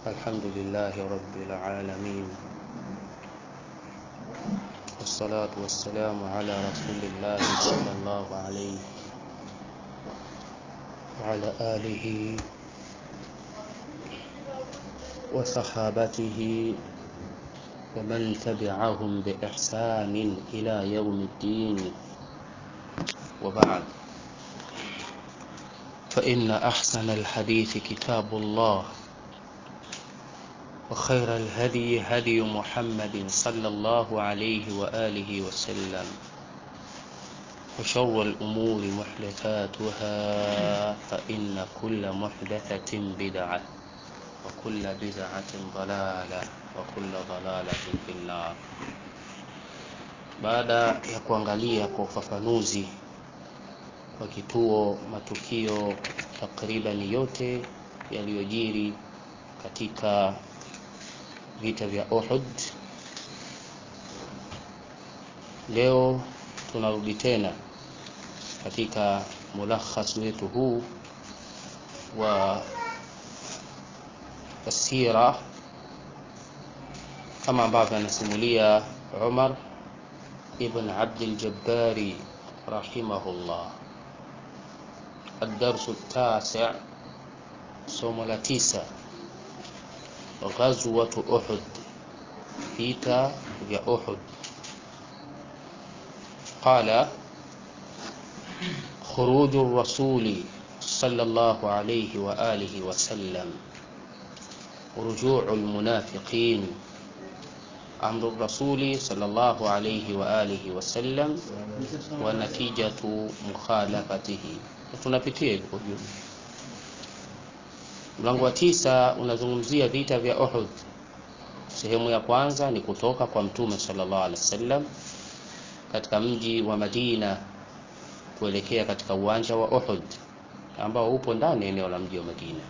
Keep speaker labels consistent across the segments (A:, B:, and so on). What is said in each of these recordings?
A: الحمد لله رب العالمين والصلاة والسلام على رسول الله صلى الله عليه وعلى آله وصحابته ومن تبعهم بإحسان إلى يوم الدين وبعد فإن أحسن الحديث كتاب الله وخير الهدي هدي محمد صلى الله عليه وآله وسلم وشر الأمور محدثاتها فإن كل محدثة بدعة وكل بدعة ضلالة وكل ضلالة في النار baada ya kuangalia kwa ufafanuzi wa kituo matukio takriban yote yaliyojiri katika vita vya Uhud. Leo tunarudi tena katika mulakhas wetu huu wa sira kama ambavyo anasimulia Umar ibn Abdul Jabbari rahimahullah. الدرس التاسع somo la tisa غزوة أحد vita vya Uhud قال خروج الرسول صلى الله عليه وآله وسلم رجوع المنافقين أمر الرسول صلى الله عليه وآله وسلم ونتيجة مخالفته tunapitia hivyo kwa jumla mlango wa tisa unazungumzia vita vya Uhud sehemu ya kwanza ni kutoka kwa mtume sallallahu alaihi wasallam katika mji wa Madina kuelekea katika uwanja wa Uhud ambao upo ndani ya eneo la mji wa Madina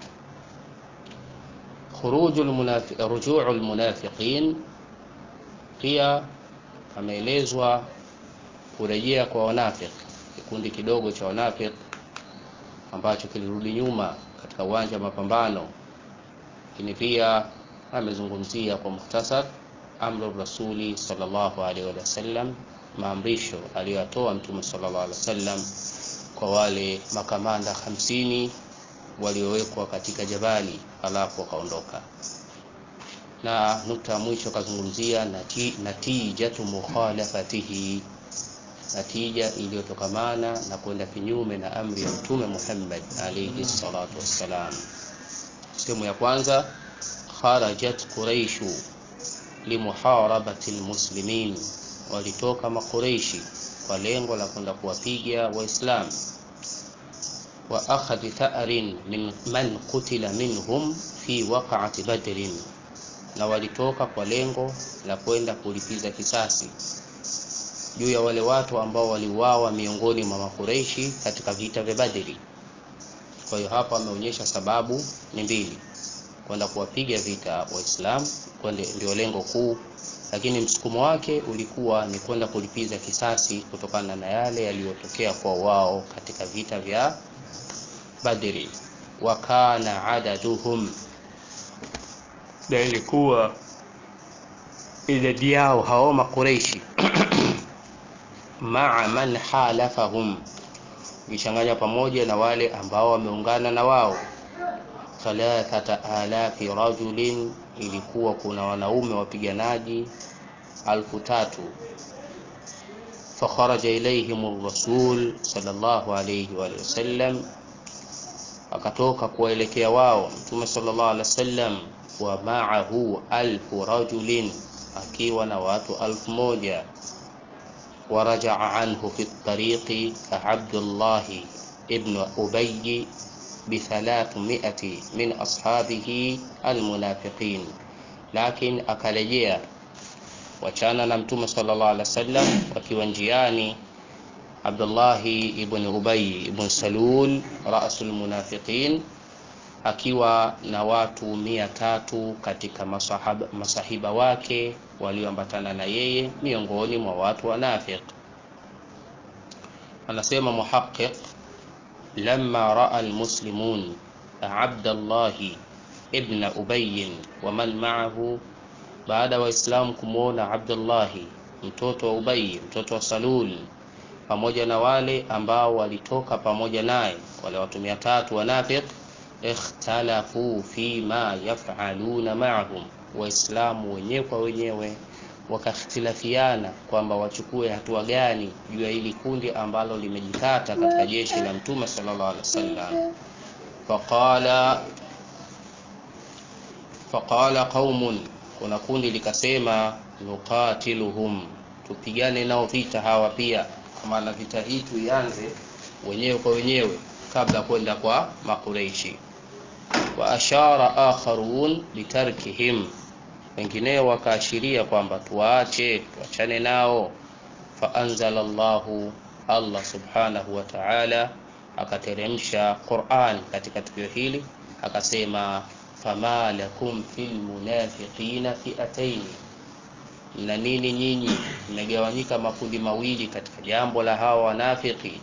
A: khurujul munafiq ruju'ul munafiqin pia ameelezwa kurejea kwa wanafiki kikundi kidogo cha wanafiki ambacho kilirudi nyuma katika uwanja wa mapambano lakini pia amezungumzia kwa muhtasar amru rasuli sallallahu alaihi wasallam maamrisho aliyotoa mtume sallallahu alaihi wasallam kwa wale makamanda hamsini waliowekwa katika jabali alafu wakaondoka na nukta ya mwisho akazungumzia nati, natijatu mukhalafatihi natija iliyotokamana na kwenda kinyume na amri ya mtume Muhammad alayhi salatu wassalam. Sehemu ya kwanza, kharajat quraishu limuharabati almuslimin, walitoka makureishi kwa lengo la kwenda kuwapiga Waislamu wa akhadhi tha'rin min man qutila minhum fi waqa'ati badrin, na walitoka kwa lengo la kwenda kulipiza kisasi juu ya wale watu ambao waliuawa miongoni mwa makureishi katika vita vya Badri. Kwa hiyo hapa ameonyesha sababu ni mbili, kwenda kuwapiga vita Waislamu ndio lengo kuu, lakini msukumo wake ulikuwa ni kwenda kulipiza kisasi kutokana na yale yaliyotokea kwa wao katika vita vya Badri. Wa kana adaduhum, na ilikuwa idadi yao hao makureishi maa man halafahum, ukichanganya pamoja na wale ambao wameungana na wao. thalathata alafi rajulin, ilikuwa kuna wanaume wapiganaji alfu tatu. fakharaja ilaihim rasul sallallahu alayhi wa sallam, akatoka kuwaelekea wao mtume sallallahu alaihi wasallam, wa maahu alfu rajulin, akiwa na watu alfu moja ورجع عنه في الطريق عبد الله ابن أبي بثلاثمائة من أصحابه المنافقين لكن أكالجيا wachana na mtume sallallahu alaihi wasallam wakiwa njiani Abdullahi ibn Ubay ibn Salul rasul munafiqin akiwa na watu mia tatu katika masahaba, masahiba wake walioambatana na yeye miongoni mwa watu wanafiq. Anasema muhaqiq, lamma raa almuslimun Abdallahi ibn Ubay wa man ma'ahu, baada ya Waislamu kumwona Abdullahi mtoto wa Ubay mtoto wa Salul pamoja na wale ambao walitoka pamoja naye wale watu mia tatu wanafiq, ikhtalafu fi ma yafaluna ma'ahum, Waislamu wenyewe kwa wenyewe wakakhtilafiana kwamba wachukue hatua gani juu ya hili kundi ambalo limejikata katika jeshi la Mtume sallallahu alaihi wasallam. Faqala faqala qaumun, kuna kundi likasema, nuqatiluhum, tupigane nao vita hawa pia, kwa maana vita hii tuianze wenyewe kwa wenyewe kabla kwenda kwa Makureishi. Wa ashara akharun litarkihim wengineo wakaashiria kwamba tuwaache tuachane nao. Faanzala Allahu, Allah subhanahu wa ta'ala akateremsha Qur'an katika tukio hili akasema, fama lakum fil munafiqina fi'ataini, mna nini nyinyi mmegawanyika makundi mawili katika jambo la hawa wanafiki.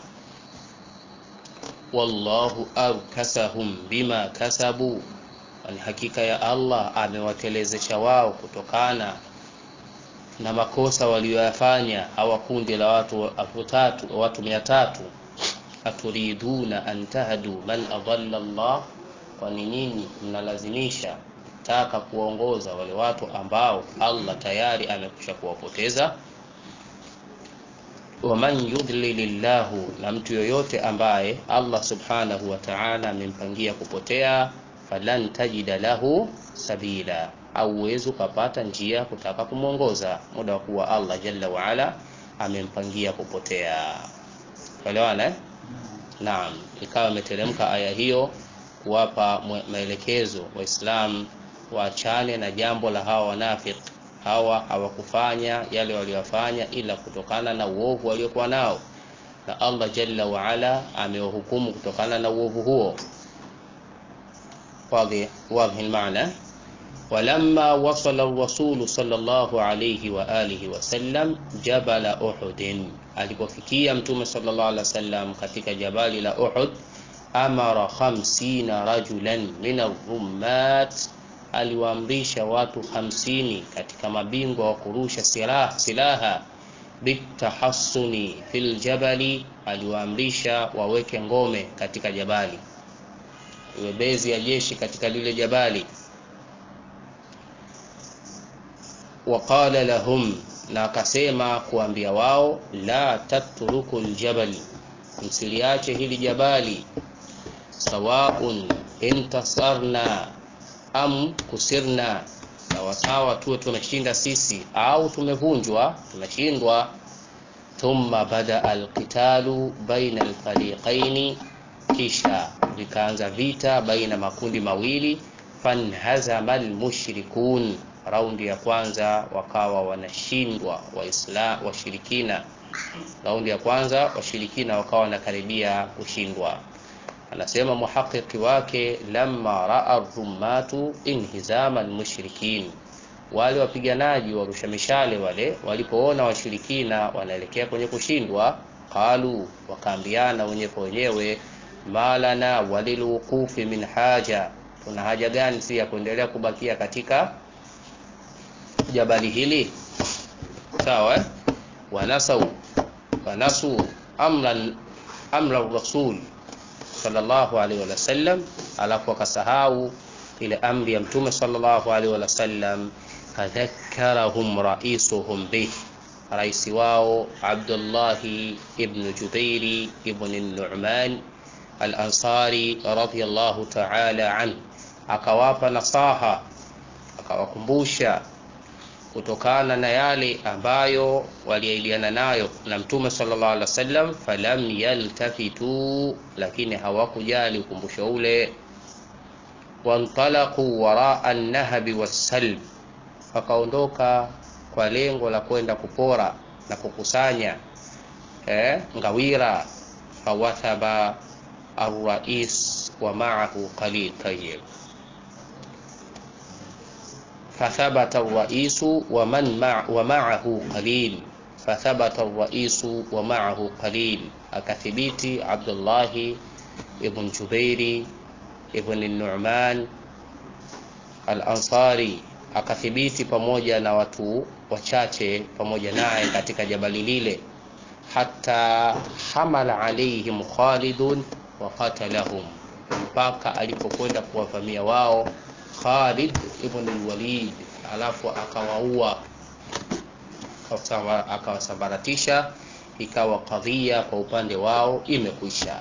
A: Wallahu arkasahum bima kasabu ni hakika ya Allah amewatelezesha wao kutokana na makosa walioyafanya hawa kundi la watu elfu tatu watu mia tatu. Aturiduna an tahdu man adalla Allah, kwani nyinyi mnalazimisha taka kuwaongoza wale watu ambao Allah tayari amekwisha kuwapoteza. Waman yudlilillahu, na mtu yoyote ambaye Allah subhanahu wa ta'ala amempangia kupotea falan tajida lahu sabila, au uwezi ukapata njia kutaka kumwongoza muda wa kuwa Allah jalla waala amempangia kupotea. Elewana eh? Naam, ikawa imeteremka aya hiyo kuwapa maelekezo Waislamu waachane na jambo la hawa wanafiki. Hawa hawakufanya yale waliyofanya ila kutokana na uovu waliokuwa nao, na Allah jalla waala amewahukumu kutokana na uovu huo. Wadhi almaana. Walamma wasala rasulu sallallahu alayhi wa alihi wasallam jabala Uhudin, alipofikia Mtume sallallahu alaihi wasallam katika jabali la Uhud, amara khamsina rajulan min arrummat, aliwaamrisha watu hamsini katika mabingwa wa kurusha silaha, silaha bitahassuni fil jabali, aliwaamrisha waweke ngome katika jabali iwe bezi ya jeshi katika lile jabali. Waqala lahum, na akasema kuambia wao, la tatruku ljabal, msiliache hili jabali. Sawaun intasarna am kusirna, sawasawa tuwe tumeshinda sisi au tumevunjwa, tumeshindwa. Thumma bada alqitalu baina alfariqaini kisha vikaanza vita baina makundi mawili. Fanhazama almushrikun, raundi ya kwanza wakawa wanashindwa Waislam washirikina. Raundi ya kwanza washirikina wakawa wanakaribia kushindwa. Anasema muhaqiqi wake, lamma raa rumatu inhizama almushrikin, wale wapiganaji warusha mishale wale walipoona washirikina wanaelekea kwenye kushindwa, qalu, wakaambiana wenyewe kwa wenyewe malana walilwuqufi min haja, tuna haja gani si ya kuendelea kubakia katika jabali hili? Sawa eh? wanasau wanasu amran amra rasul sallallahu alaihi wasallam, alafu akasahau ile amri ya mtume sallallahu alaihi wasallam. Fadhakkarahum raisuhum bih, raisi wao Abdullahi ibn Jubairi ibn Nu'man Al-Ansari radhiyallahu ta'ala an, akawapa nasaha, akawakumbusha kutokana na yale ambayo waliailiana nayo na Mtume sallallahu alaihi wasallam. Falam yaltafitu, lakini hawakujali ukumbusho ule. Wantalaqu waraa an-nahbi was-salb, wakaondoka kwa lengo la kwenda kupora na kukusanya eh, ngawira. Fawathaba arrais wa ma'ahu qalil tayyib fathabata arraisu wa man wa ma'ahu qalil fathabata arraisu wa ma'ahu qalil, akathibiti Abdullahi ibn Jubairi ibn Nu'man al-Ansari akathibiti pamoja na watu wachache pamoja naye katika jabali lile hata hamala alaihim Khalidun wa qatalahum, mpaka alipokwenda kuwavamia wao Khalid ibn al-Walid, alafu akawaua akawasambaratisha, ikawa kadhia kwa upande wao imekwisha.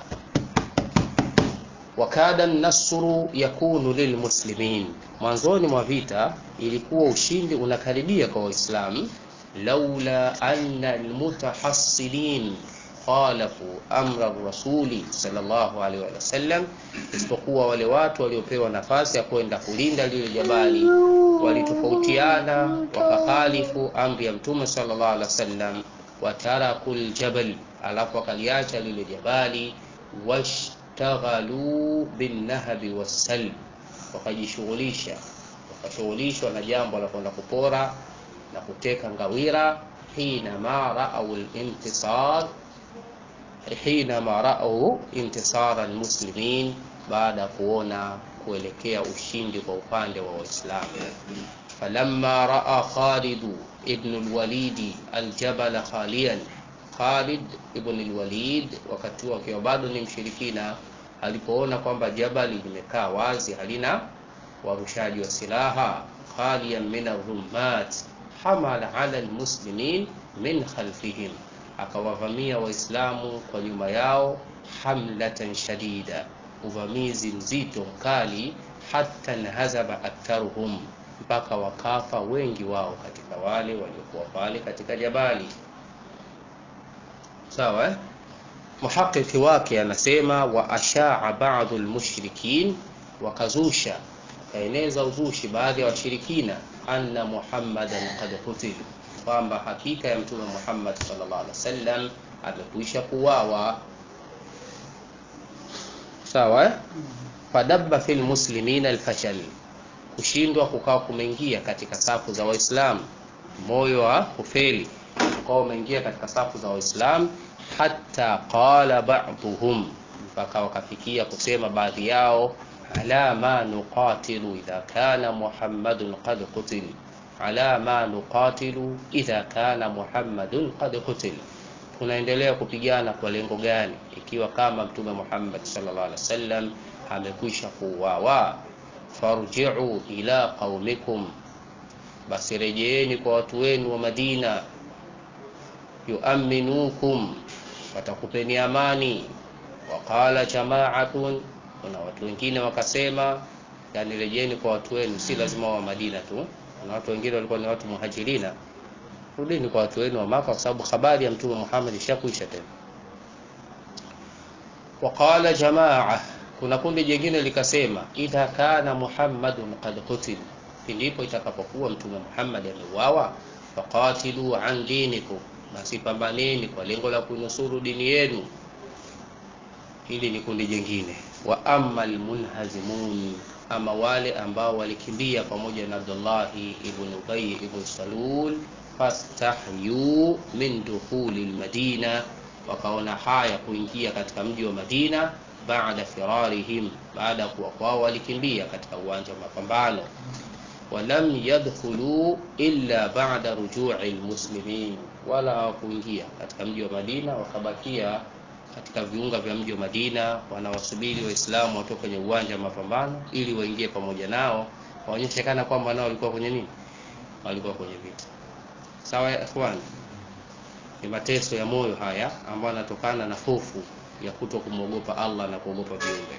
A: Wakada nasru yakunu lilmuslimin, mwanzoni mwa vita ilikuwa ushindi unakaribia kwa Waislamu laula anna almutahassilin khalafu amra rasuli sallallahu alaihi wasallam, isipokuwa wale watu waliopewa nafasi ya kwenda kulinda lile jabali walitofautiana, wakakhalifu amri ya mtume sallallahu alaihi wasallam, wataraku ljabal, alafu wakaliacha lile jabali, washtaghalu binnahabi wassalb, wakajishughulisha wakashughulishwa na jambo la kwenda kupora na kuteka ngawira hinama raau lintisar hinama raau intisara almuslimin, baada ya kuona kuelekea ushindi kwa upande wa Waislamu. falamma raa Khalid ibn alwalid aljabala khaliyan, Khalid ibn alwalid wakati huo akiwa bado ni mshirikina, alipoona kwamba jabali limekaa wazi halina warushaji wa silaha, khaliyan min arrumat hamala ala almuslimin min khalfihim, akawavamia Waislamu kwa nyuma yao, hamlatan shadida, uvamizi mzito mkali, hatta nhazaba aktharuhum, mpaka wakafa wengi wao katika wale waliokuwa pale katika jabali. Sawa eh? Muhaqiqi wake anasema wa ashaa ba'dhu almushrikin, wakazusha wakaeneza uzushi baadhi ya washirikina anna Muhammadan qad qutil, kwamba hakika ya Mtume Muhammad sallallahu alaihi wasallam amekwisha kuwawa. Sawa eh? Fadabba fil muslimina alfashal, kushindwa kukawa kumeingia katika safu za Waislamu, moyo wa kufeli ukawa umeingia katika safu za Waislamu, hatta qala ba'dhum, mpaka wakafikia kusema baadhi yao ala ma nuqatilu idha kana Muhammadun qad qutil, ala ma nuqatilu idha kana Muhammadun qad qutil, tunaendelea kupigana kwa lengo gani ikiwa kama Mtume Muhammad sallallahu alaihi wasallam amekwisha kuuawa? Farji'u ila qaumikum, basi rejeeni kwa watu wenu wa Madina, yuaminukum, watakupeni amani. Waqala jama'atun kuna watu wengine wakasema, yani rejeni kwa watu wenu, si lazima wa Madina tu. Kuna watu wengine walikuwa ni watu muhajirina, rudini kwa watu wenu wa Maka, kwa sababu habari ya Mtume Muhammad ishakuisha tena. Waqala jamaa, kuna kundi jingine likasema, idha kana Muhammadun qad qutil, ndipo itakapokuwa Mtume Muhammad ameuawa, faqatilu an dinikum, basi pambaneni kwa lengo la kunusuru dini yenu. Hili ni kundi jingine wa amma almunhazimun, ama wale ambao walikimbia pamoja na Abdullahi ibn Ubay ibn Salul, fastahyu min dukhuli almadina, wakaona haya kuingia katika mji wa Madina, baada firarihim, baada ya kuwa kwao walikimbia katika uwanja wa mapambano. Walam yadkhulu illa ba'da rujui almuslimin, wala hawakuingia katika mji wa Madina, wakabakia katika viunga vya mji wa Madina wanawasubiri Waislamu watoke kwenye uwanja wa mapambano ili waingie pamoja nao, waonyeshe kana kwamba nao walikuwa kwenye nini, walikuwa kwenye vita. Sawa ya ikhwan, ni mateso ya moyo haya ambayo yanatokana na hofu ya kuto kumwogopa Allah na kuogopa viumbe.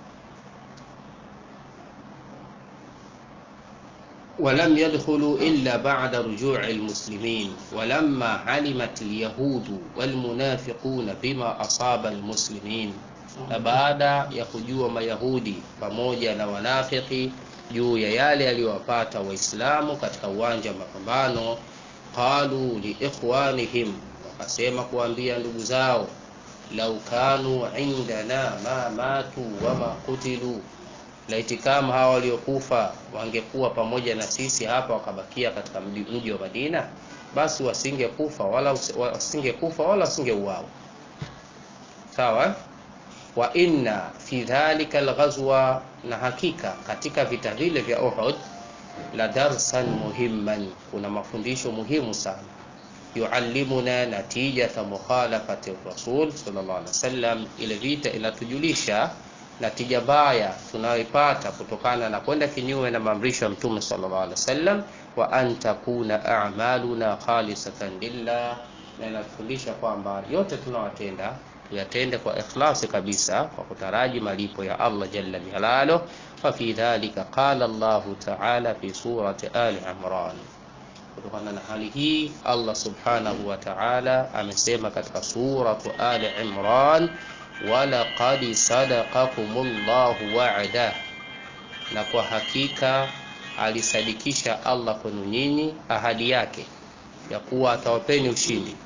A: walam yadkhulu illa ba'da rujui almuslimin walamma alimat alyahudu walmunafiquna bima asaba almuslimin, na baada ya kujua Mayahudi pamoja na wanafiki juu ya yale yaliyowapata Waislamu katika uwanja wa mapambano, qalu liikhwanihim, wakasema kuambia ndugu zao, lau kanu indana ma matu wama kutilu laiti kama hawa waliokufa wangekuwa pamoja na sisi hapa wakabakia katika mji wa Madina, basi wasingekufa wala wasingekufa wala wasingeuawa. Sawa. Wa inna fi dhalika alghazwa, na hakika katika vita vile vya Uhud, la darsan muhimman, kuna mafundisho muhimu sana yuallimuna natijata mukhalafati rasul sallallahu alaihi wasallam. Ile vita inatujulisha natija mbaya tunayoipata kutokana na kwenda kinyume na maamrisho ya mtume sallallahu alaihi wasallam, wa an takuna a'maluna khalisatan lillah, na inatufundisha kwamba yote tunawatenda tuyatende kwa ikhlasi kabisa, kwa kutaraji malipo ya Allah jalla jalaluh. Fa fi dhalika qala Allahu ta'ala fi surati Ali Imran. Kutokana na hali hii Allah subhanahu wa ta'ala amesema katika suratu Ali Imran, walaqad sadaqakumullahu wa'da, na kwa hakika alisadikisha Allah kwenu nyinyi ahadi yake ya kuwa atawapeni ushindi.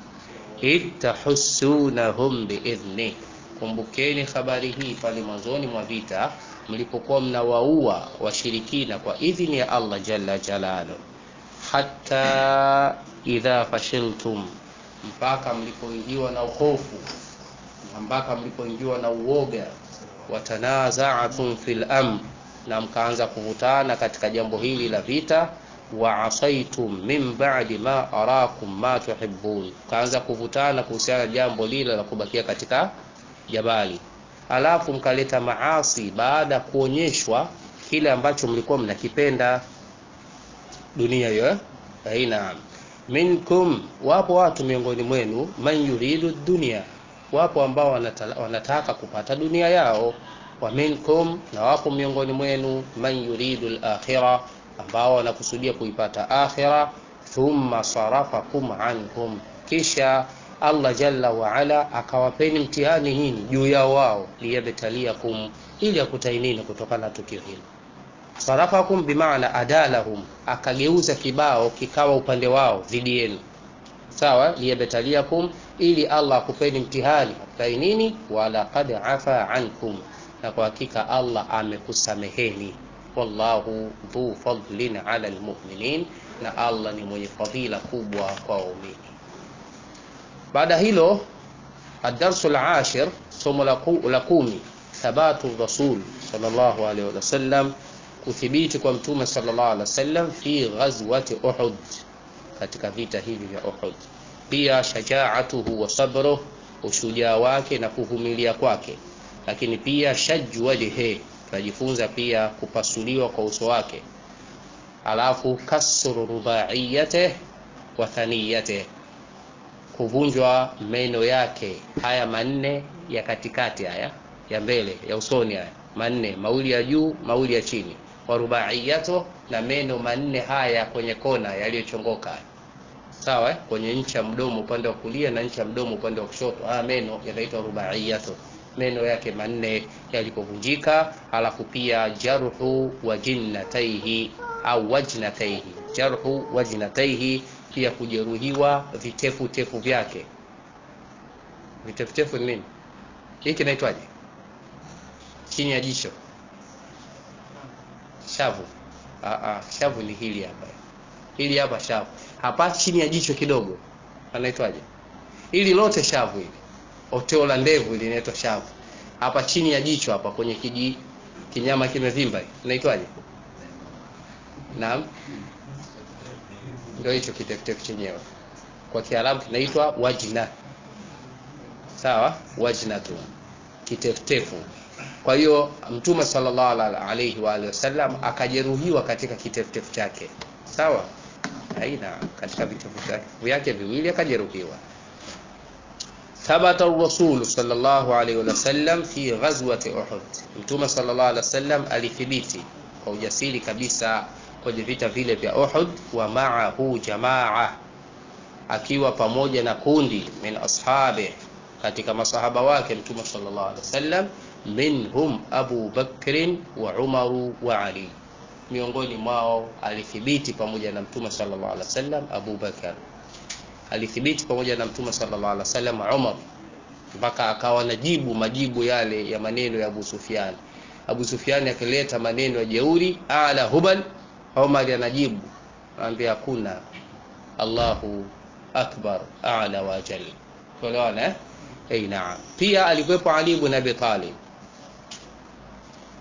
A: Ittahussunahum biidhni, kumbukeni habari hii pale mwanzoni mwa vita mlipokuwa mnawaua washirikina kwa idhini ya Allah jalla jalaluhu hata idha fashiltum, mpaka mlipoingiwa na hofu, mpaka mlipoingiwa na uoga. Watanaza'tum fil amr, na mkaanza kuvutana katika jambo hili la vita. Wa asaitum min ba'di ma arakum ma tuhibbun, mkaanza kuvutana kuhusiana na jambo lile la kubakia katika jabali, alafu mkaleta maasi baada ya kuonyeshwa kile ambacho mlikuwa mnakipenda dunia hiyo eh, naam. Minkum, wapo watu miongoni mwenu, man yuridu dunia, wapo ambao wanata, wanataka kupata dunia yao. Wa minkum, na wapo miongoni mwenu, man yuridu al-akhira, ambao wanakusudia kuipata akhira. Thumma sarafakum anhum, kisha Allah jalla wa ala akawapeni mtihani nyinyi juu yao wao, liyabtaliakum, ili akutainini kutokana na tukio hilo sarafakum bimaana adalahum, akageuza kibao kikawa upande wao dhidi yenu. Sawa, liyabtaliakum, ili Allah akupeni mtihani akutai nini. Walaqad afa ankum, na kwa hakika Allah amekusameheni. Wallahu dhu fadlin ala almu'minin, na Allah ni mwenye fadhila kubwa kwa waumini. Baada hilo, ad-darsu al-ashir, somo la kumi, thabatu rasul sallallahu alaihi wasallam kuthibiti kwa mtume sallallahu alaihi wasallam fi ghazwati Uhud, katika vita hivi vya Uhud. Pia shajaatuhu wa sabruh, ushujaa wake na kuvumilia kwake. Lakini pia shajju wajhi, tunajifunza pia kupasuliwa kwa uso wake. Alafu kasru rubaiyate wa thaniyate, kuvunjwa meno yake haya manne ya katikati, haya ya mbele ya usoni, haya manne, mawili ya juu, mawili ya chini wa rubaiyato na meno manne haya kwenye kona yaliyochongoka, sawa eh? kwenye ncha ya mdomo upande wa kulia na ncha ya mdomo upande wa kushoto, haya meno yanaitwa rubaiyato, meno yake manne yalipovunjika. Halafu pia jarhu wajinnataihi au wajnataihi, jarhu wajnataihi, pia kujeruhiwa vitefu tefu vyake. Vitefutefu ni nini? Hii kinaitwaje? chini ya jicho shavu. Aa, shavu ni hili hapa, hili hapa shavu hapa chini ya jicho kidogo, anaitwaje? Hili lote shavu, hili oteo la ndevu hili linaitwa shavu. Hapa chini ya jicho hapa kwenye kiji kinyama kimevimba, inaitwaje? Naam, ndio hicho kitefutefu chenyewe, kwa Kiarabu kinaitwa wajna. Sawa, wajna tu kitefutefu kwa hiyo Mtume sallallahu alaihi wa alihi wasallam akajeruhiwa katika kitefutefu chake, sawa, aina katika vitefutefu vyake viwili akajeruhiwa. Thabata ar-rasul sallallahu alaihi wasallam fi ghazwati Uhud, Mtume sallallahu alaihi wasallam alithibiti kwa ujasiri kabisa kwenye vita vile vya Uhud. Wa ma'ahu jamaa, akiwa pamoja na kundi min ashabi, katika masahaba wake Mtume sallallahu alaihi wasallam minhum Abu Bakrin wa Umaru wa Ali, miongoni mwao alithibiti pamoja na Mtume sallallahu alaihi wasallam Abu Bakar, alithibiti pamoja na Mtume sallallahu alaihi wasallam Umar, mpaka akawa najibu majibu yale ya maneno ya Abu Sufyan. Abu Sufyan akileta maneno ya jeuri, ala hubal, Umar anajibu anambia hakuna, Allahu akbar a'la wa jal. Tuelewana eh? Hey, naam. Pia alikuwepo Ali ibn Abi Talib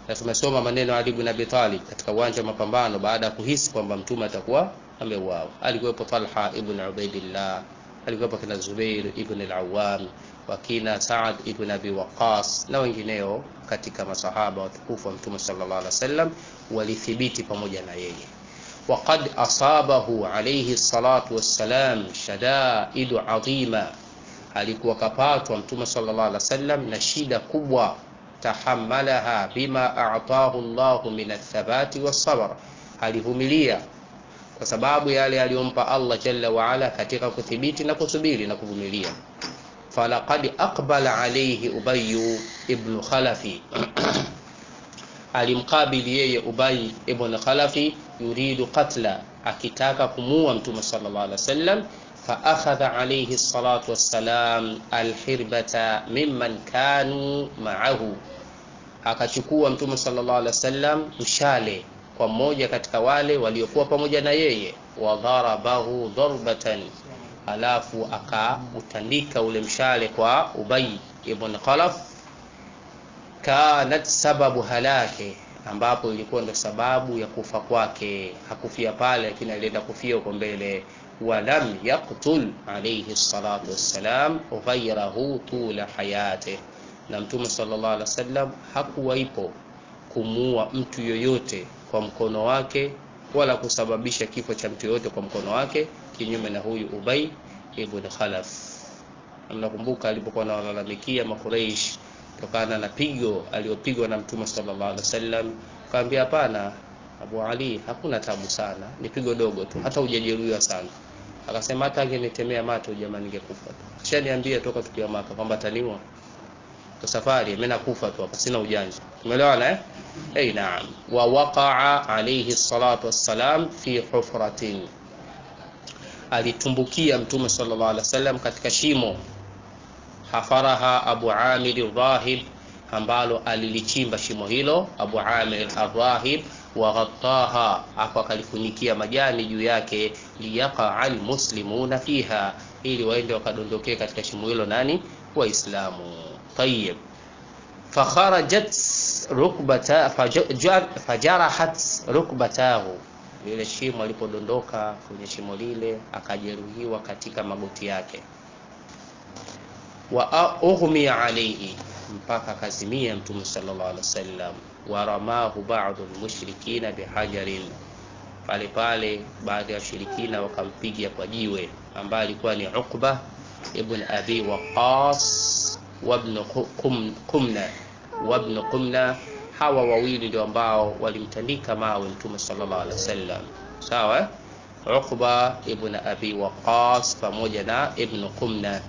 A: na tumesoma maneno Ali ibn Abi Talib katika uwanja wa mapambano baada ya kuhisi kwamba mtume atakuwa ameuawa. Alikuwepo Talha ibn Ubaidillah, alikuwepo kina Zubair ibn al-Awwam, wakina Saad ibn Abi Waqqas na wengineo katika masahaba watukufu wa mtume sallallahu alaihi wasallam walithibiti pamoja na yeye. وقد أصابه عليه الصلاة والسلام شدائد عظيمة alikuwa kapatwa mtume sallallahu alaihi wasallam na shida kubwa tahammalaha bima a'tahu Allahu min athabati was-sabr alivumilia kwa sababu yale aliyompa Allah jalla wa ala katika kuthibiti na kusubiri na kuvumilia falaqad aqbala alayhi Ubay ibn Khalafi alimkabili yeye Ubay ibn Khalafi yuridu qatla akitaka kumuua mtume sallallahu alaihi wasallam فأخذ عليه الصلاة والسلام الحربة ممن كانوا معه akachukua mtume sallallahu alaihi wasallam mshale kwa mmoja katika wale waliokuwa pamoja na yeye wadharabahu dharbatan alafu akautandika ule mshale kwa Ubay ibn Khalaf kanat sababu halake ambapo ilikuwa ndo sababu ya kufa kwake hakufia pale lakini alienda kufia huko mbele walam yaqtul alayhi salatu wassalam ghayrahu tula hayate na mtume sallallahu alaihi wasallam hakuwaipo kumuua mtu yoyote kwa mkono wake wala kusababisha kifo cha mtu yoyote kwa mkono wake kinyume na huyu Ubay ibn Khalaf mnakumbuka alipokuwa anawalalamikia makureish kutokana na pigo aliyopigwa na mtume sallallahu alaihi wasallam kaambia hapana Abu Ali hakuna tabu sana ni pigo dogo tu hata hujajeruhiwa sana akasema hata angenitemea macho jamani ningekufa tu ashaniambia toka tukiwa maka kwamba taniwa kwa safari mimi nakufa tu hapa sina ujanja umeelewana eh eh naam wa waqa'a alayhi salatu wassalam fi hufratin alitumbukia mtume sallallahu alaihi wasallam katika shimo hafaraha Abu Amir Dhahib ambalo alilichimba shimo hilo Abu Amir Adhahib waghattaha hapo akalifunikia majani juu yake liyaqa almuslimuna fiha ili waende wakadondokee katika shimo hilo nani waislamu tayib fakharajat rukbata fajarahat rukbatahu lile shimo alipodondoka kwenye shimo lile akajeruhiwa katika magoti yake wa ughmiya alayhi mpaka kazimia mtume sallallahu alaihi wasallam waramahu ba'dhu almushrikina bihajarin pale pale baadhi ya washirikina wakampiga kwa jiwe ambaye alikuwa ni Uqba ibn Abi Waqqas wa ibn Qumna wa ibn Qumna hawa wawili ndio ambao walimtandika mawe mtume sallallahu alaihi wasallam sawa Uqba ibn Abi Waqqas pamoja na ibn Qumna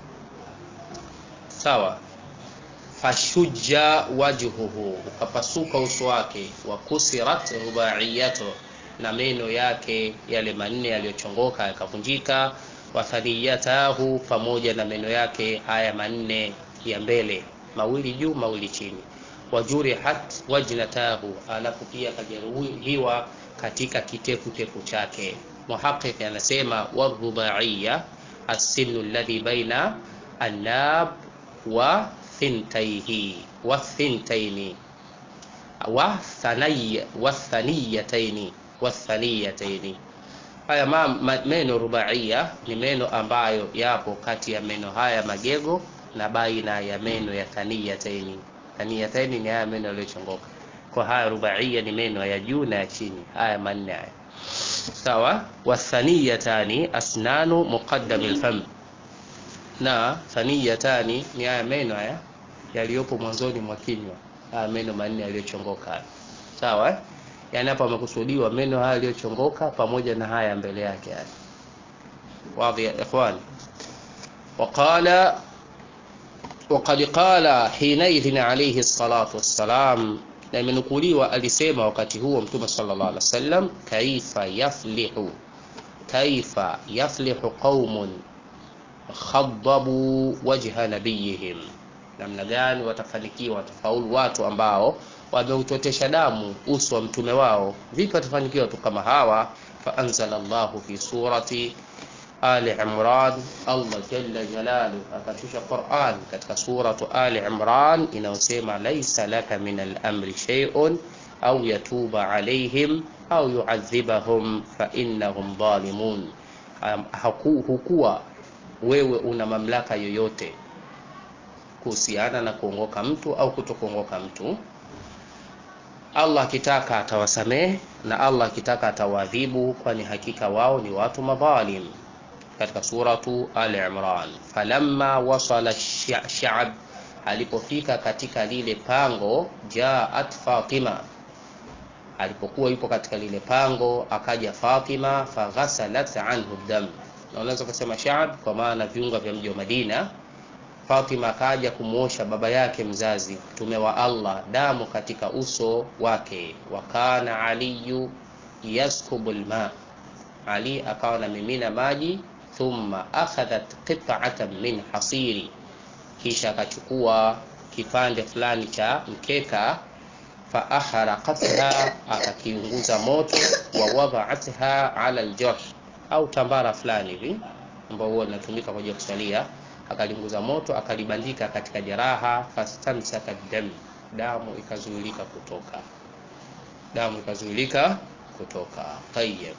A: sawa fashuja wajhuhu ukapasuka uso wake wa kusirat rubaiyatu na meno yake yale manne yaliyochongoka yakavunjika wathaniyatahu pamoja na meno yake haya manne ya mbele mawili juu mawili chini wajurihat wajnatahu alafu pia akajeruhiwa katika kitefu tefu chake muhaqiq anasema warubaiya asinu alladhi baina annab wa thintaihi wa thintaini wa thaniya wa thaniyataini wa thaniyataini haya ma, ma, meno rubaiya ni meno ambayo yapo kati ya meno haya magego na baina ya meno ya thaniyataini thaniyataini ni haya meno yaliyochongoka kwa haya rubaiya ni meno ya juu na ya chini haya manne haya sawa wathaniyatani asnanu muqaddami alfam na thaniyatani ni haya meno haya yaliyopo mwanzoni mwa kinywa haya meno manne yaliyochongoka sawa eh? yani hapa amekusudiwa meno haya yaliyochongoka pamoja na haya mbele yake haya واضح يا إخوان وقال وقد قال حينئذ عليه الصلاة والسلام na imenukuliwa alisema wakati huo mtume sallallahu alaihi wasallam kaifa yaflihu kaifa yaflihu qaumun khaddabu wajha nabiyihim namna gani watafanikiwa watafaulu watu ambao wameutotesha damu uso wa mtume wao vipi watafanikiwa watu kama hawa faanzala llahu fi surati Ali Imran, Allah jalla jalalu akashusha Qur'an katika suratu Ali Imran inayosema laisa laka min al-amri shay'un au yatuba alaihim au yuadhibahum fa innahum dhalimun, hukuwa wewe una mamlaka yoyote kuhusiana na kuongoka mtu au kutokuongoka mtu. Allah akitaka atawasamehe na Allah akitaka atawaadhibu, kwani hakika wao ni watu madhalim. Katika suratu Ali Imran, falamma wasala sha'b, alipofika katika lile pango, jaat Fatima, alipokuwa yupo katika lile pango, akaja Fatima, faghasalat anhu dam, na unaweza kusema sha'b kwa maana viunga vya mji wa Madina. Fatima akaja kumwosha baba yake mzazi mtume wa Allah damu katika uso wake. wa kana aliyu yaskubu lma, Ali akawa na mimina maji. Thumma akhadhat qit'atan min hasiri, kisha akachukua kipande fulani cha mkeka. Fa ahraqatha, akakiunguza moto. Wa wada'atha ala aljurh, au tambara fulani hivi ambao huwa linatumika kwa ajili ya kusalia akaliunguza moto akalibandika katika jeraha. fastamsaka dam, damu ikazuilika kutoka, damu ikazuilika kutoka. Tayyib,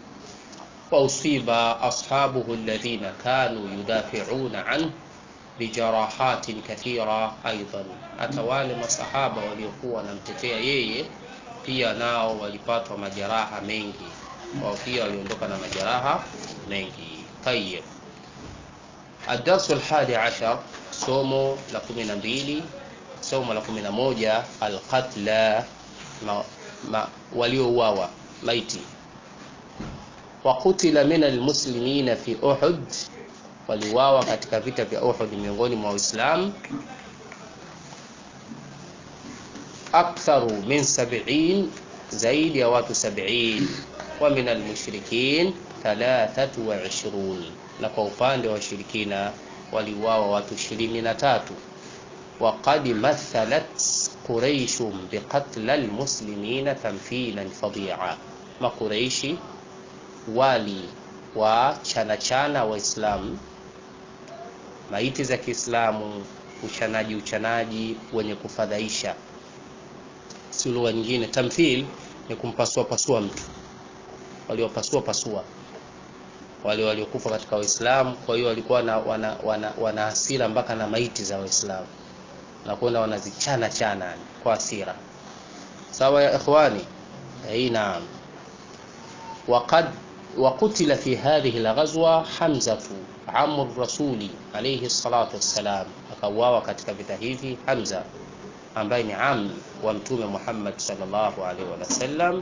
A: wa usiba ashabuhu alladhina kanu yudafi'una anhu bijarahatin kathira aidan, hata wale masahaba waliokuwa wanamtetea yeye pia nao walipatwa majeraha mengi, wao pia waliondoka na majeraha mengi. Tayyib. Adarsu alhadi ashar, somo la kumi na mbili, somo la kumi na moja. Alqatla, waliouawa maiti. Wa qutila min almuslimina fi Uhud, waliuawa katika vita vya Uhud miongoni mwa Waislamu aktharu min sab'in, zaidi ya watu sab'in. Wa min almushrikin thalathatu wa ishrun na kwa upande wa washirikina waliuawa watu ishirini na tatu. Waqad mathalat quraishun biqatla almuslimina tamthilan fadia, maqureishi wali wa chana chana Waislamu maiti za Kiislamu, uchanaji uchanaji wenye kufadhaisha. Si lugha nyingine, tamthil ni kumpasua pasua mtu, waliopasua pasua wale waliokufa katika Waislamu. Kwa hiyo walikuwa wana, wana, wana, wana hasira mpaka na maiti za Waislamu na kwenda wanazichana chana kwa hasira. Sawa ya ikhwani, hii naam. Waqad waqutila fi hadhihi alghazwa Hamzatu amu rasuli alayhi salatu wassalam, akauawa katika vita hivi Hamza ambaye ni am wa Mtume Muhammad sallallahu alaihi wasallam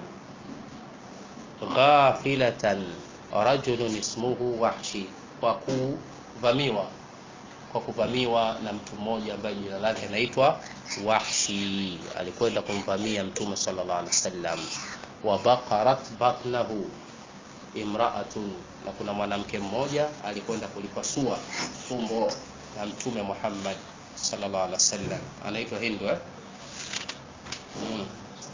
A: ghafilatan rajulun ismuhu Wahshi, kwa kuvamiwa kwa kuvamiwa na mtu mmoja ambaye jina lake anaitwa Wahshi. Alikwenda kumvamia Mtume sallallahu alaihi wasallam. Wa baqarat batnahu imra'atun, na kuna mwanamke mmoja alikwenda kulipasua tumbo la Mtume Muhammad sallallahu alaihi wasallam, anaitwa Hindu eh? mm.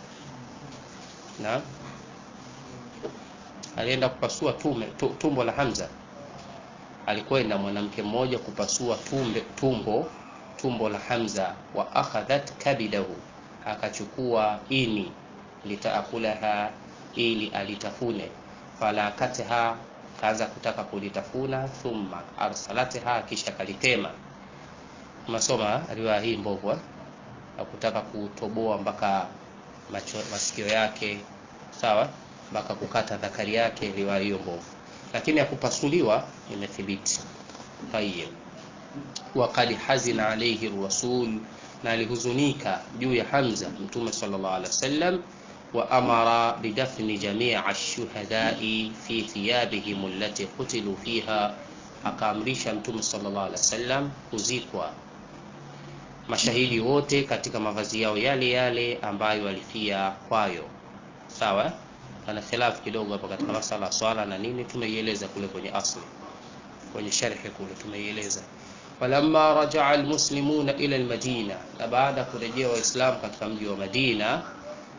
A: na alienda kupasua tume, tumbo la Hamza. Alikwenda mwanamke mmoja kupasua tumbe, tumbo tumbo la Hamza. Wa akhadhat kabidahu, akachukua ini litaakulaha, ili alitafune. Falakatha, kaanza kutaka kulitafuna. Thumma arsalatha, kisha kalitema. Masoma riwaya hii mbovu, akutaka kutoboa mpaka masikio yake, sawa mpaka kukata dhakari yake, riwaya hiyo mbovu, lakini ya kupasuliwa imethibiti. Tayyib, waqad hazina alayhi rasul, na alihuzunika juu ya Hamza Mtume sallallahu alaihi wasallam. Wa amara bidafni jamii ash-shuhadai fi thiyabihim allati qutilu fiha, akaamrisha Mtume sallallahu alaihi wasallam kuzikwa mashahidi wote katika mavazi yao yale yale ambayo walifia kwayo. Sawa ana khilafu kidogo hapa katika masala ya swala na nini, tumeieleza kule kwenye asli, kwenye sharhi kule tumeieleza. Walamma rajaa almuslimuna ila almadina, na baada kurejea Waislamu katika mji wa Madina,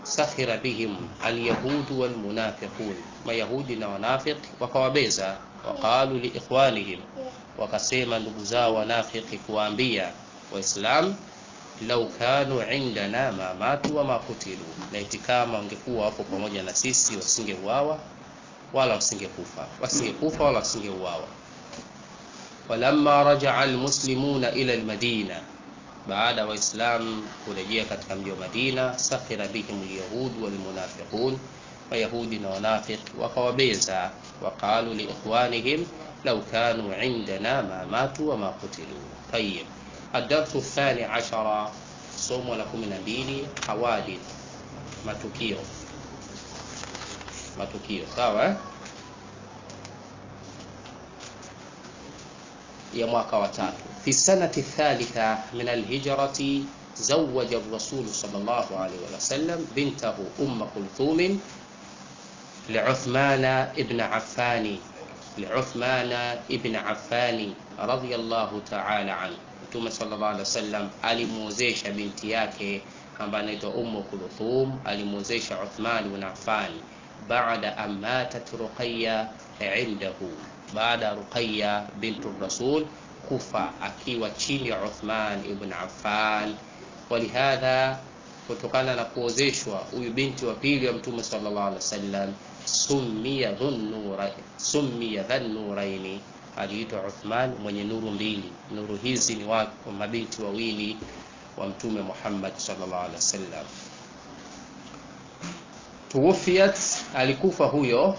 A: sakhira bihim alyahudu walmunafiqun, mayahudi na wanafiq wakawabeza. Waqalu liikhwanihim, wakasema ndugu zao wanafiki kuwaambia Waislam, lau kanu indana ma matu wa ma kutilu, laiti kama wangekuwa wapo pamoja na sisi wasingeuawa wala wasingekufa, wasingekufa wala wasingeuawa. Walamma rajaa almuslimuna ila almadina baada Waislamu kurejea katika mji wa Madina, sakhira bihim alyahud walmunafiqun, Wayahudi na wanafiq wakawabeza. Waqalu liikhwanihim law kanu indana ma matu wa ma qutilu. Tayib, adarsu thani ashara, somo la kumi na mbili, hawadith, matukio. Matukio sawa eh? ya mwaka wa tatu fi sanati thalitha min alhijrati zawaja rasulu sallallahu alayhi wa sallam bintahu umma kulthum liuthmana ibn affani liuthmana ibn affani radiyallahu ta'ala anhu mtume sallallahu alayhi wasallam alimuozesha binti yake ambaye anaitwa ummu kulthum alimuozesha uthman ibn affan baada an matat ruqayya indahu baada ya Ruqayya bintu Rasul kufa akiwa chini ya Uthman ibn Affan. Walihadha, kutokana na kuozeshwa huyu binti wa pili wa Mtume sallallahu alaihi wasallam, summiya dhunnura summiya dhannuraini, aliitwa Uthman mwenye nuru mbili. Nuru hizi ni wa mabinti wawili wa Mtume Muhammad sallallahu alaihi wasallam. Tuwufiyat, alikufa huyo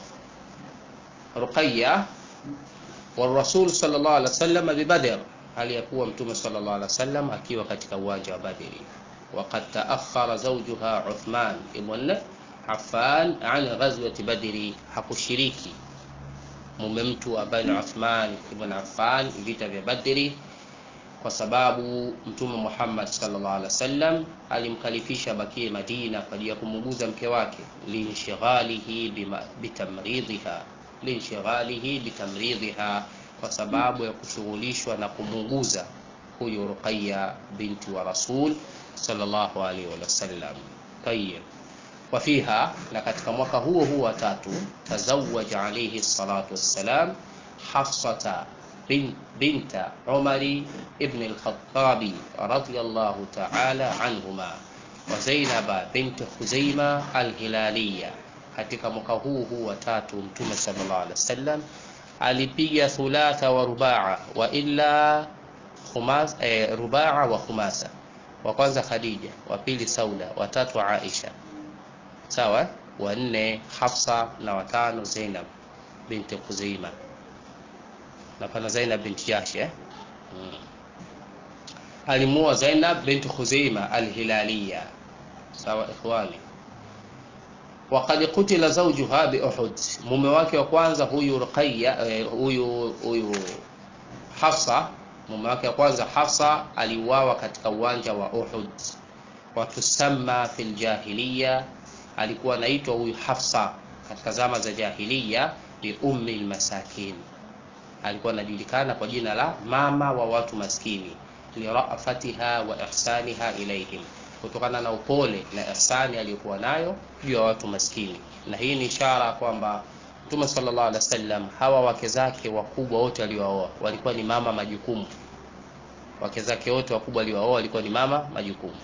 A: Ruqayya warasul sallallahu alaihi wasallam bibadr, hali ya kuwa mtume sallallahu alaihi wasallam akiwa katika uwanja wa Badri. Waqad taakhara zawjuha Uthman ibn Affan an ghazwati Badri, hakushiriki mume mtu ambaye ni Uthman ibn Affan vita vya Badri, kwa sababu mtume Muhammad sallallahu alaihi wasallam alimkalifisha bakie Madina kwa ajili ya kumuguza mke wake, linshighalihi bitamridhiha linshighalihi bitamridhiha, kwa sababu ya kushughulishwa na kumuuguza huyu Ruqayya binti wa Rasul sallallahu alaihi wasallam. Tayyib, wa fiha, na katika mwaka huo huo wa tatu, tazawaja alayhi salatu wassalam Hafsata binta Umari ibn al-Khattabi radiyallahu ta'ala anhuma wa Zainaba binti Khuzaima al-Hilaliya katika mwaka huu huu wa tatu Mtume sallallahu alaihi wasallam alipiga thulatha wa rubaa wa illa khumas, eh, rubaa wa khumasa. Wa kwanza Khadija, wa pili Sauda, wa tatu Aisha, sawa, wa nne Hafsa na watano Zainab binti Khuzaima na pana Zainab binti Jahsh eh? hmm. Alimuoa Zainab binti Khuzaima al-Hilaliya, sawa ikhwani Waqad kutila zawjuha bi Uhud, mume wake wa kwanza huyu Ruqayya eh, huyu huyu Hafsa, mume wake wa kwanza Hafsa aliuawa katika uwanja wa Uhud. Watusamma fil jahiliya, alikuwa anaitwa huyu Hafsa katika zama za jahiliya bi ummi almasakin, alikuwa anajulikana kwa jina la mama wa watu maskini, lirafatiha wa ihsaniha ilaihim kutokana na upole na ihsani aliyokuwa nayo juu ya watu maskini. Na hii ni ishara kwamba Mtume sallallahu alaihi wasallam, hawa wake zake wakubwa wote aliowaoa walikuwa ni mama majukumu. Wake zake wote wakubwa aliowaoa walikuwa ni mama majukumu.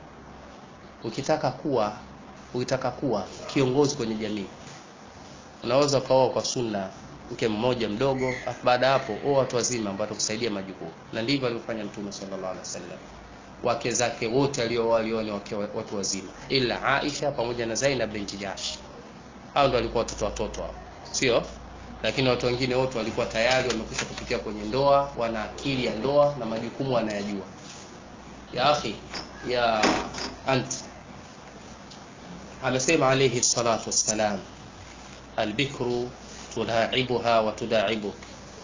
A: Ukitaka kuwa ukitaka kuwa kiongozi kwenye jamii, unaweza ukaoa kwa sunna mke mmoja mdogo, afu baada hapo oa watu wazima ambao watakusaidia majukumu, na ndivyo alivyofanya Mtume sallallahu alaihi wasallam wake zake wote alioa ni wake watu wazima, ila Aisha pamoja na Zainab binti Jahsh. Hao ndio walikuwa watoto watoto hao, sio? Lakini watu wengine wote walikuwa tayari wamekwisha kupitia kwenye ndoa, wana akili ya ndoa na majukumu wanayajua. Ya akhi ya anti, amesema alayhi salatu wassalam, albikru tulaibuha wa tudaibuk,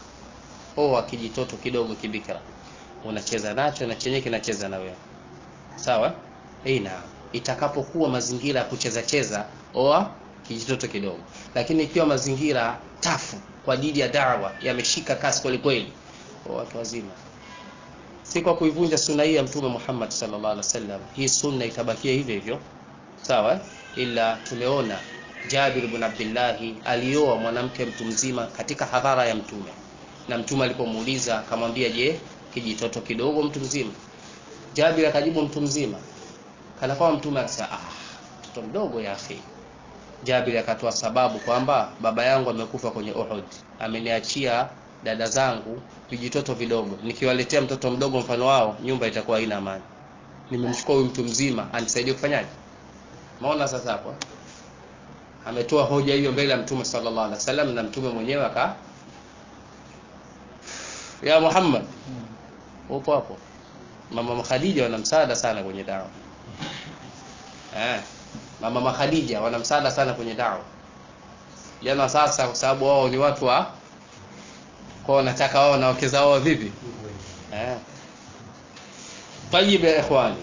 A: oa kijitoto kidogo kibikra unacheza nacho na chenye kinacheza na wewe sawa. Ina itakapokuwa mazingira ya kucheza cheza, oa kijitoto kidogo, lakini ikiwa mazingira tafu kwa ajili ya dawa yameshika kasi kweli kweli, oa watu wazima. Si kwa kuivunja sunna hii ya Mtume Muhammad sallallahu alaihi wasallam, hii sunna itabakia hivyo hivyo, sawa. ila tumeona Jabir ibn Abdillahi alioa mwanamke mtu mzima katika hadhara ya Mtume, na Mtume alipomuuliza akamwambia, je, kijitoto kidogo mtu mzima? Jabir akajibu mtu mzima, kana kwamba Mtume akasema ah, mtoto mdogo ya akhi. Jabir akatoa sababu kwamba baba yangu amekufa kwenye Uhud, ameniachia dada zangu vijitoto vidogo, nikiwaletea mtoto mdogo mfano wao, nyumba itakuwa haina amani. Nimemchukua huyu mtu mzima anisaidie kufanyaje? Maona sasa hapo ametoa hoja hiyo mbele ya Mtume sallallahu alaihi wasallam, na Mtume mwenyewe aka ya Muhammad, upo hapo. Mama Khadija wana msaada sana kwenye dawa eh, mama Khadija wana msaada sana kwenye dawa jana. Sasa kwa sababu wao ni watu wa kwa wanataka wao na wake zao vipi eh. Tayib ya ikhwani,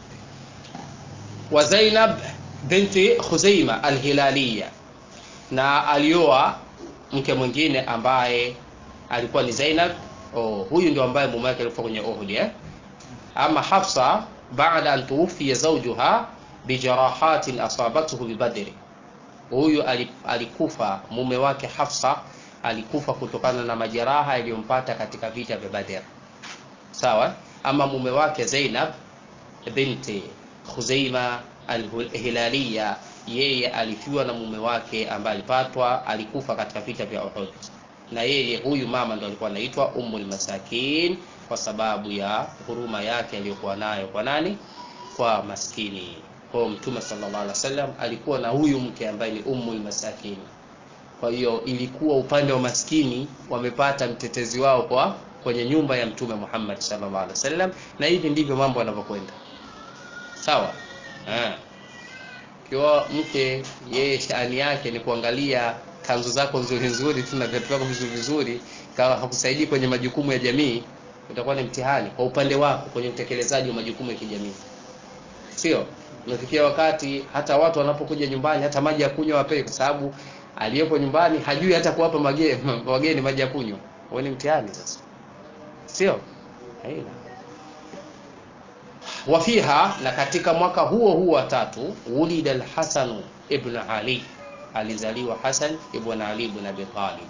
A: wa Zainab binti Khuzaima Alhilaliya, na alioa mke mwingine ambaye alikuwa ni Zainab. Oh, huyu ndio ambaye mume wake alikuwa kwenye Uhud eh? Ama Hafsa baada an tuwfiya zawjuha bijarahatin asabathu bibadri, huyu alikufa mume wake Hafsa alikufa kutokana na majeraha yaliyompata katika vita vya Badr. Sawa. Ama mume wake Zainab binti Khuzaima Alhilaliya, yeye alifiwa na mume wake ambaye alipatwa alikufa katika vita vya Uhud, na yeye huyu mama ndo alikuwa anaitwa Ummul Masakin kwa sababu ya huruma yake aliyokuwa nayo kwa nani? Kwa maskini. Kwa Mtume sallallahu alaihi wasallam alikuwa na huyu mke ambaye ni Ummul Masakin. Kwa hiyo ilikuwa upande wa maskini wamepata mtetezi wao kwa kwenye nyumba ya Mtume Muhammad sallallahu alaihi wasallam, na hivi ndivyo mambo yanavyokwenda. Sawa. Kiwa mke yeye shani yake ni kuangalia kanzu zako nzuri nzuri tu na viatu vyako vizuri vizuri, kama hakusaidii kwenye majukumu ya jamii, utakuwa ni mtihani kwa upande wako kwenye utekelezaji wa majukumu ya kijamii, sio? Unafikia wakati hata watu wanapokuja nyumbani, hata maji ya kunywa wapewe, kwa sababu aliyepo nyumbani hajui hata kuwapa wageni maji ya kunywa. Huo ni mtihani sasa, sio? Haina wafiha na katika mwaka huo huo wa tatu, wulida al-Hasan ibn Ali, alizaliwa Hasan ibn Ali ibn Abi Talib.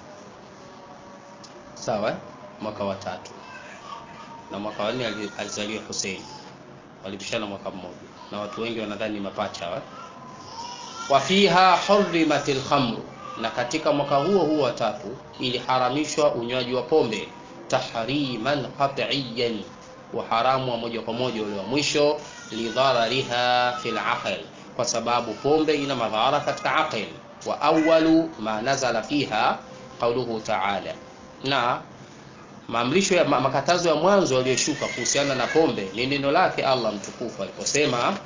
A: Sawa, mwaka wa tatu, na mwaka wa nne alizaliwa Hussein. Walipishana mwaka mmoja, na watu wengi wanadhani mapacha wa wafiha hurrimat al-khamr, na katika mwaka huo huo wa tatu iliharamishwa unywaji wa pombe tahriman qat'iyan uharamu wa moja kwa moja ule wa mwisho, lidharariha fil aql, kwa sababu pombe ina madhara katika aql. Wa awwalu ma nazala fiha qauluhu ta'ala, na maamrisho ya makatazo ya mwanzo yaliyoshuka kuhusiana na pombe ni neno lake Allah mtukufu aliposema,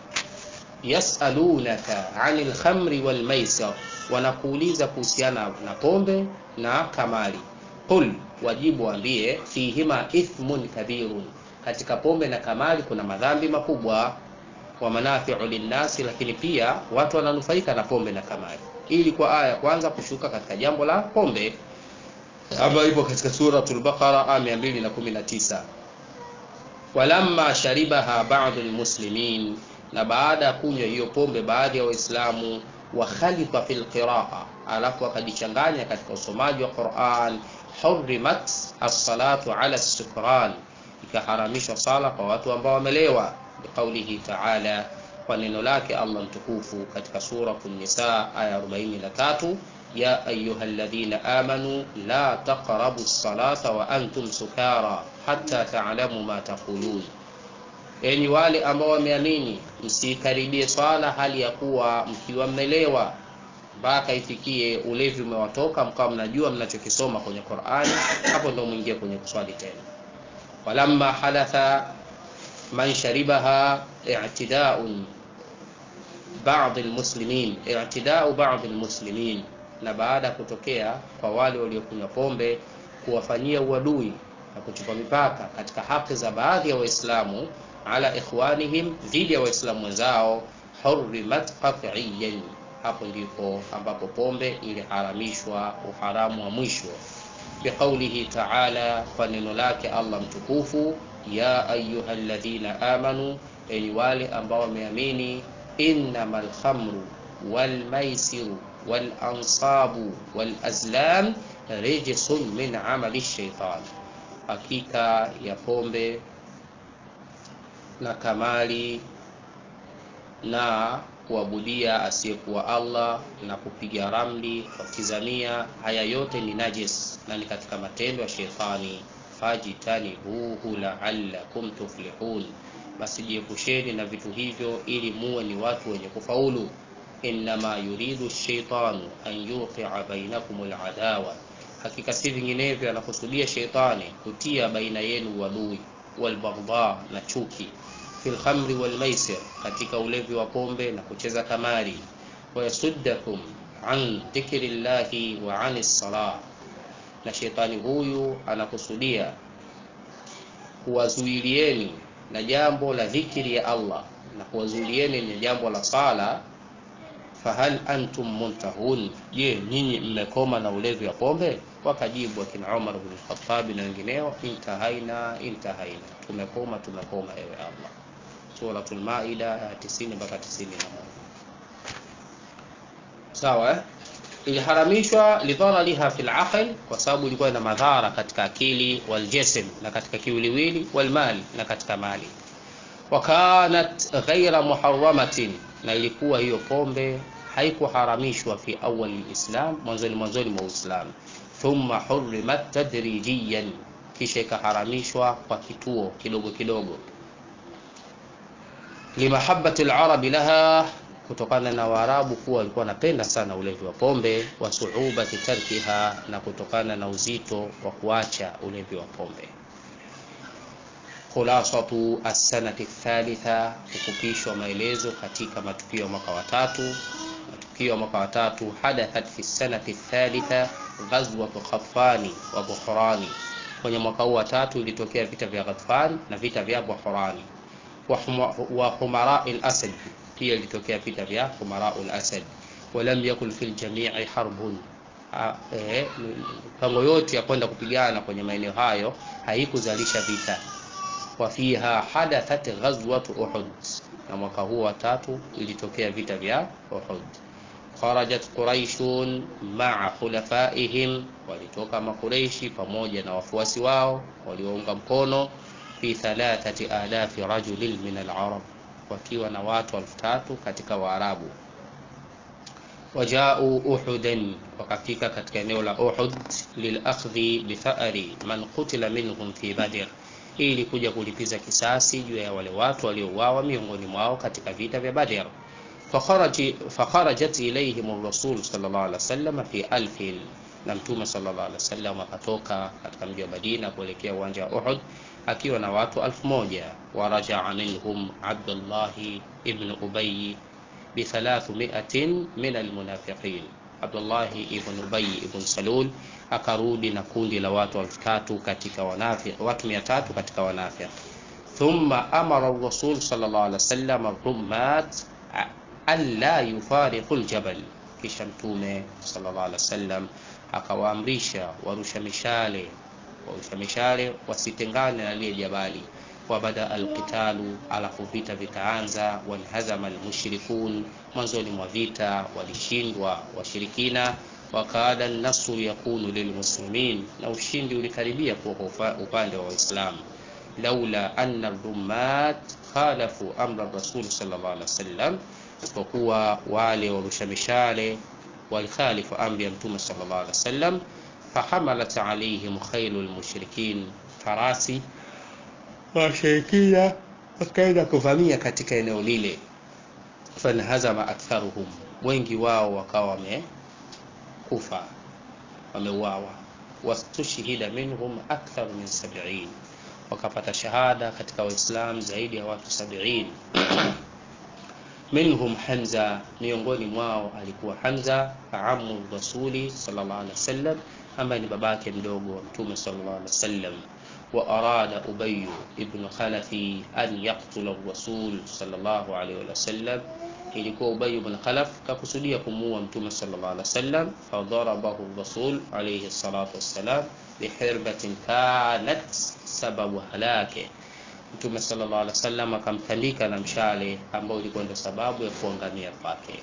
A: yasalunaka anil khamri wal maisir, wanakuuliza kuhusiana na pombe na kamari. Qul, wajibu waambie, fihima ithmun kabirun katika pombe na kamari kuna madhambi makubwa, wa manafiu linnasi, lakini pia watu wananufaika na pombe na kamari. Ili kwa aya ya kwanza kushuka katika jambo la pombe ambayo ipo katika suratul Baqara aya 219, walamma sharibaha ba'dhu almuslimin, na baada ya kunywa hiyo pombe baadhi ya Waislamu, wa khalifa fil qiraa, alafu akajichanganya katika usomaji wa Qur'an, hurrimat as-salatu ala as-sukran ikaharamishwa sala kwa watu ambao wamelewa, biqaulihi ta'ala, kwa neno lake Allah mtukufu katika suratul Nisa aya 43, ya ayyuhalladhina amanu la taqrabu as-salata wa antum sukara hatta ta'lamu ma taqulun, enyi wale ambao wameamini, msikaribie swala hali ya kuwa mkiwa mmelewa mpaka ifikie ulevi umewatoka mkawa mnajua mnachokisoma kwenye Qur'ani, hapo ndio mwingie kwenye kuswali tena walamma hadatha man sharibaha i'tida'un ba'd almuslimin i'tida'u ba'd almuslimin, na baada ya kutokea kwa wale waliokunywa pombe kuwafanyia uadui na kuchupa mipaka katika haki za baadhi ya Waislamu ala ikhwanihim, dhidi ya Waislamu wenzao, hurrimat qat'iyan, hapo ndipo ambapo pombe iliharamishwa uharamu wa mwisho biqaulihi ta'ala, kwa neno lake Allah mtukufu, ya ayyuhalladhina amanu, enyi wale ambao wameamini, innamal khamru, والميسر والأنصاب والأزلام رجس من عمل الشيطان hakika ya pombe na kamali na kuabudia asiyekuwa Allah na kupiga ramli kwa kizamia, haya yote ni najis na ni katika matendo ya shetani. Fajtanibuhu la'allakum tuflihun, basi jiepusheni na vitu hivyo ili muwe ni watu wenye kufaulu. Innama yuridu shaitanu an yuqia bainakum aladawa, hakika si vinginevyo anakusudia sheitani kutia baina yenu uadui, walbaghdha na chuki fil khamri wal maisir, katika ulevi wa pombe na kucheza kamari, wayasuddakum an dhikrillahi wa anis salah, na shetani huyu anakusudia kuwazuilieni na jambo la dhikri ya Allah na kuwazuilieni na jambo la sala. Fahal antum muntahun, je, nyinyi mmekoma na ulevi wa pombe? Wakajibu akina Umar bin Khattab na wengineo, intahaina intahaina, tumekoma tumekoma, ewe Allah. Suratul Maida ya 90 mpaka 91. Sawa eh? Iliharamishwa lidharariha fil aql, kwa sababu ilikuwa ina madhara katika akili, waljism, na katika kiwiliwili, walmali, na katika mali. Wa kanat ghaira muharramatin, na ilikuwa hiyo pombe haikuharamishwa fi awali lislam, mwanzoni mwanzoni mwa Uislamu. Thumma hurrimat tadrijiyan, kisha ikaharamishwa kwa kituo kidogo kidogo limahabati larabi laha, kutokana na Waarabu kuwa walikuwa wanapenda sana ulevi wa pombe, wa suubati tarkiha, na kutokana na uzito wa kuacha ulevi wa pombe. Khulasatu assanati thalitha, kufupishwa maelezo katika matukio ya mwaka wa tatu. Matukio ya mwaka wa tatu, hadathat fi sanati thalitha ghazwatu Ghatfani wa Buhrani, kwenye mwaka huu wa tatu ilitokea vita vya Ghatfan na vita vya Buhrani wa humara al-asad, pia ilitokea vita vya humara al-asad. Walam yakun fil jami'i harbun, pango yote ya kwenda kupigana kwenye maeneo hayo haikuzalisha vita. Wa fiha hadathat ghazwat Uhud, na mwaka huu wa tatu ilitokea vita vya Uhud. Kharajat quraishun ma'a khulafaihim, walitoka makureishi pamoja na wafuasi wao waliounga mkono fi thalathati alafi rajulin min alarab, wakiwa na watu elfu tatu katika Waarabu. Wajau uhudan, wakafika katika eneo la Uhud, lilakhdhi bithari man qutila minhum fi Badr, ili kuja kulipiza kisasi juu ya wale watu waliouawa miongoni mwao katika vita vya Badr. Fakharajat ilayhim rasul sallallahu alaihi wasallam fi alfin, na Mtume sallallahu alaihi wasallam akatoka katika mji wa Madina kuelekea uwanja wa Uhud akiwa na watu alfu moja. Warajaa minhum Abdullahi ibn Ubay bi thalathumiatin min almunafiqin, Abdullahi ibn Ubay ibn Salul akarudi na kundi la watu elfu tatu katika wanafiq, watu mia tatu katika wanafiq. Thumma amara rasul sallallahu alaihi wasallam rummat alla yufariqu aljabal, kisha Mtume sallallahu alaihi wasallam akawaamrisha warusha mishale warusha mishale wasitengane na lile jabali. Wabada alqitalu, alafu vita vikaanza. Wanhazama almushrikun, mwanzoni mwa vita walishindwa washirikina. Wakaada nasru yakunu lilmuslimin, na ushindi ulikaribia kuwa kwa upande wa Waislamu. Laula anna rummat khalafu amra rasul sallallahu alaihi wasallam, isipokuwa wale warusha mishale walikhalifu amri ya Mtume sallallahu alaihi wasallam fahamalat alaihim khailu lmushrikin, farasi washirikina wakaenda kuvamia katika eneo lile. Fanhazama aktharuhum, wengi wao wakawa wamekufa, wameuawa. Wastushhida minhum akthar min sab'in, wakapata shahada katika Waislamu zaidi ya watu sabini. Minhum Hamza, miongoni mwao alikuwa Hamza amu rasuli sallallahu alaihi wasallam ambaye ni babake mdogo wa Mtume sallallahu alaihi wasallam. Wa arada Ubay ibn Khalafi an yaqtula rasul sallallahu alaihi wasallam, ilikuwa Ubay ibn Khalaf kakusudia kumuua Mtume sallallahu alaihi wasallam. Fadarabahu rasul alaihi salatu wassalam bihirbatin kanat sababu halake, Mtume sallallahu alaihi wasallam akamtandika na mshale ambao ulikuwa ndio sababu ya kuangamia kwake.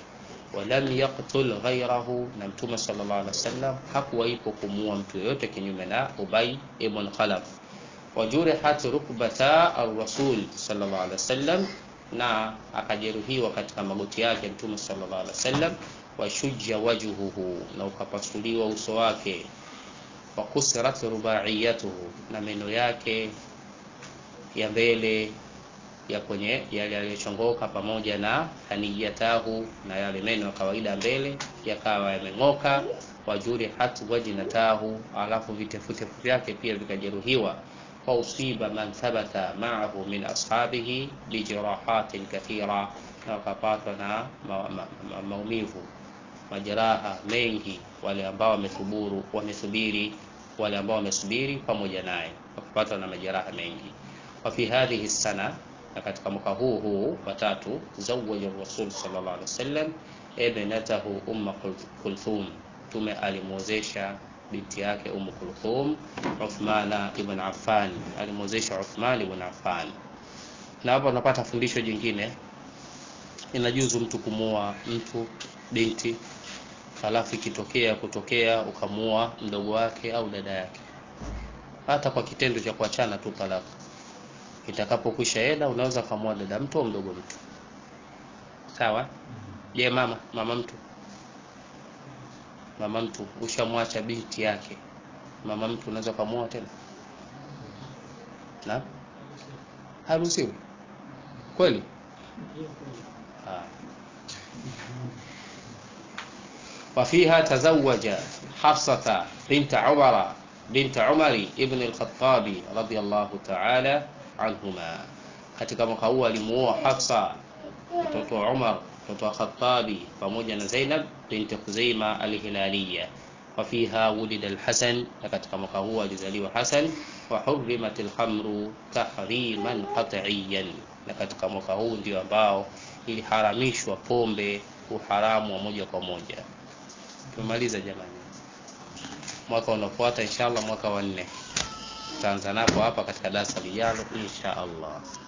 A: walam yaqtul ghairahu, na Mtume sallallahu alaihi wasallam hakuwaipo kumuua mtu yoyote kinyume na Ubay ibn Khalaf. Wajurihat rukbata ar-rasul sallallahu alaihi wasallam, na akajeruhiwa katika magoti yake Mtume sallallahu alaihi wasallam. Washujja wajhuhu, na ukapasuliwa uso wake. Wakusirat rubaiyatuhu, na meno yake ya mbele ya kwenye yale yaliyochongoka pamoja na haniyatahu na yale meno ya kawaida mbele yakawa yameng'oka. Wajuri hatu wajinatahu, alafu vitefutefu vyake pia vikajeruhiwa. Fa usiba man thabata ma'ahu min ashabihi bijirahatin kathira, na wakapatwa na maumivu majeraha mengi, wale ambao wamethuburu wamesubiri, wale ambao wamesubiri pamoja naye wakapatwa na majeraha mengi. Wa fi hadhihi sana na katika mwaka huu huu watatu, zawaja Rasul sallallahu alaihi wasallam ibnatahu Umma Kulthum, Mtume alimwozesha binti yake Ummu Kulthum Uthmana ibn Affan, alimwozesha Uthman ibn Affan. Na hapo unapata fundisho jingine, inajuzu mtu kumuoa mtu binti, halafu ikitokea kutokea ukamuoa mdogo wake au dada yake, hata kwa kitendo cha kuachana tu talaka itakapokwisha eda unaweza kamua dada mtu au mdogo mtu sawa. Je, yeah, mama mama mtu mama mtu ushamwacha binti yake, mama mtu unaweza kamua tena na haruhusiwi kweli? Wafiha tazawaja Hafsata binta Umara binta Umari ibn al-Khattabi radiyallahu ta'ala anhuma katika mwaka huu alimuoa Hafsa mtoto wa Umar mtoto wa Khattabi pamoja na Zainab binti Khuzaima al-Hilaliya. Wa fiha wulida al-Hasan, na katika mwaka huu alizaliwa Hasan. Wa hurrimat al-khamru tahriman qat'iyan, na katika mwaka huu ndio ambao iliharamishwa pombe uharamu wa moja kwa moja. Tumemaliza jamani, mwaka unaofuata inshallah mwaka wa nne tutaanza napo hapa katika darasa lijalo insha Allah.